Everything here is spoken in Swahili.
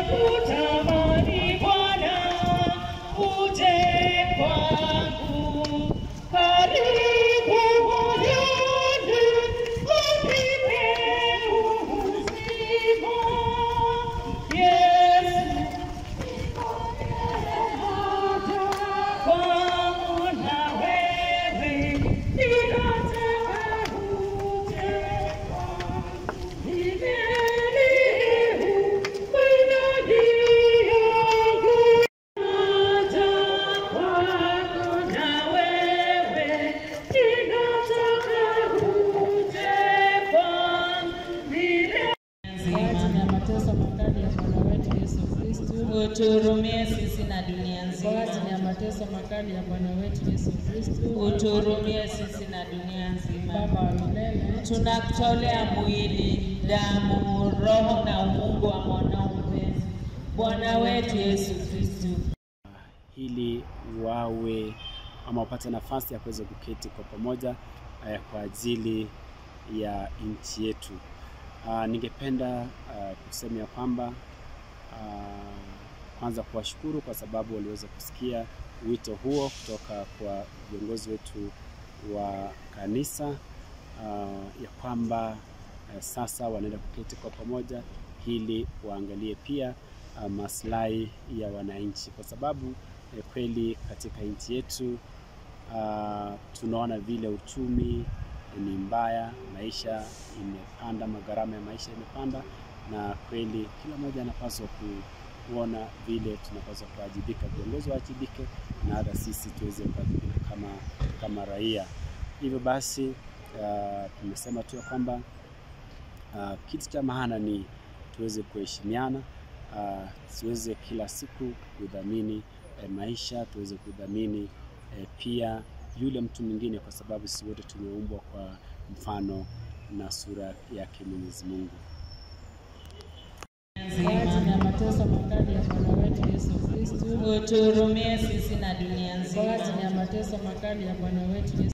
Nimekutamani Bwana, uje kwangu. Karibu moyoni, unipe uzima. Yesu, kwangu na wewe, ninataka uje kwangu. Kwa ajili ya mateso makali ya Bwana wetu Yesu Kristo. Uturumie sisi na dunia Kwa ajili ya nzima. mateso makali ya Bwana wetu Yesu Kristo. Uturumie sisi na dunia nzima. Baba wa milele, Tunakutolea mwili, damu, roho na umungu wa mwanao mpenzi, Bwana wetu Yesu Kristo. ili wawe ama wapate nafasi ya kuweza kuketi kwa pamoja eh, kwa ajili ya nchi yetu. Ah, ningependa ah, kusema ya kwamba ah, kwanza kuwashukuru kwa sababu waliweza kusikia wito huo kutoka kwa viongozi wetu wa kanisa ah, ya kwamba eh, sasa wanaenda kuketi kwa pamoja ili waangalie pia ah, maslahi ya wananchi kwa sababu eh, kweli katika nchi yetu ah, tunaona vile uchumi ni mbaya, maisha imepanda, magharama ya maisha imepanda, na kweli kila mmoja anapaswa ku- kuona vile tunapaswa kuwajibika, viongozi wawajibike na hata sisi tuweze kuwajibika kama, kama raia. Hivyo basi ah, tumesema tu ya kwamba uh, kitu cha maana ni tuweze kuheshimiana, uh, tuweze kila siku kudhamini eh, maisha, tuweze kudhamini eh, pia yule mtu mwingine, kwa sababu sisi wote tumeumbwa kwa mfano na sura yake Mwenyezi Mungu. kwa ajili ya mateso makali ya Bwana wetu Yesu Kristo. Uturumie sisi na dunia Kwa ajili nzima. ya mateso makali ya Bwana wetu Yesu